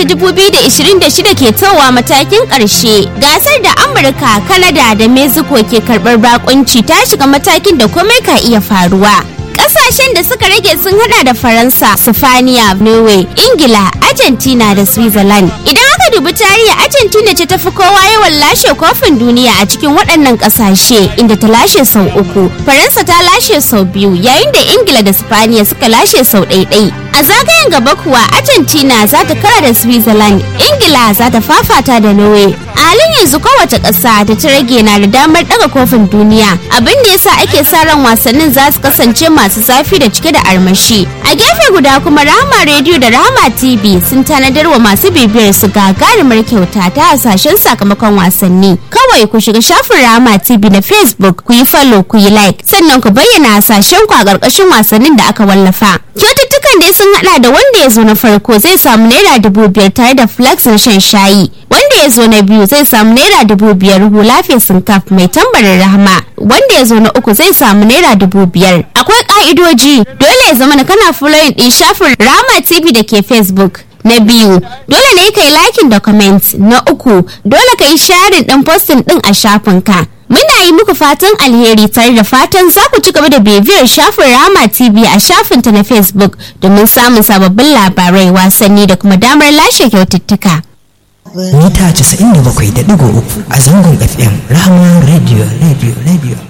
2026 ke towa matakin ƙarshe. Gasar da Amurka, Kanada da Mexico ke karɓar bakunci ta shiga matakin da komai ka iya faruwa. Ƙasashen da suka rage sun hada da Faransa, Sifaniya, Norway, Ingila, Argentina da Switzerland. Idan aka dubi tarihi Argentina ce tafi kowa yawan lashe kofin duniya a cikin waɗannan ƙasashe inda ta lashe sau uku. Faransa ta lashe sau biyu yayin da Ingila da Sifaniya suka lashe sau ɗaiɗai. A zagayen gaba kuwa Argentina za ta kara da Switzerland, Ingila za ta fafata da Norway. A halin yanzu kowace ƙasa da ta rage na da damar ɗaga kofin duniya abin da yasa ake sa ran wasannin za su kasance masu zafi da cike da armashi. A gefe guda kuma Rahama Radio da Rahama TV sun tanadar wa masu bibiyar su gagarumar kyauta ta hasashen sakamakon wasanni. Kawai ku shiga shafin Rahama TV na Facebook ku yi follow ku yi like sannan ku bayyana hasashen ku a ƙarƙashin wasannin da aka wallafa. Kyaututtukan dai sun hada da wanda ya zo na farko zai samu naira dubu biyar tare da flax na shan shayi. Wanda ya zo na biyu zai samu naira dubu biyar hula fesin kaf mai tambarin rahama. Wanda ya zo na uku zai samu naira dubu biyar. Akwai ka'idoji dole ya zama na kana following din shafin Rama TV da ke Facebook. Na biyu, dole ne ka yi likin da comment. Na uku, dole ka yi sharing din posting din a shafinka. Muna yi muku fatan alheri tare da fatan za ku ci gaba da bibiyar shafin Rama TV a shafinta na Facebook domin samun sababbin labarai wasanni da kuma damar lashe kyaututtuka. mita 97.3 a zangon fm rahama radio radio radio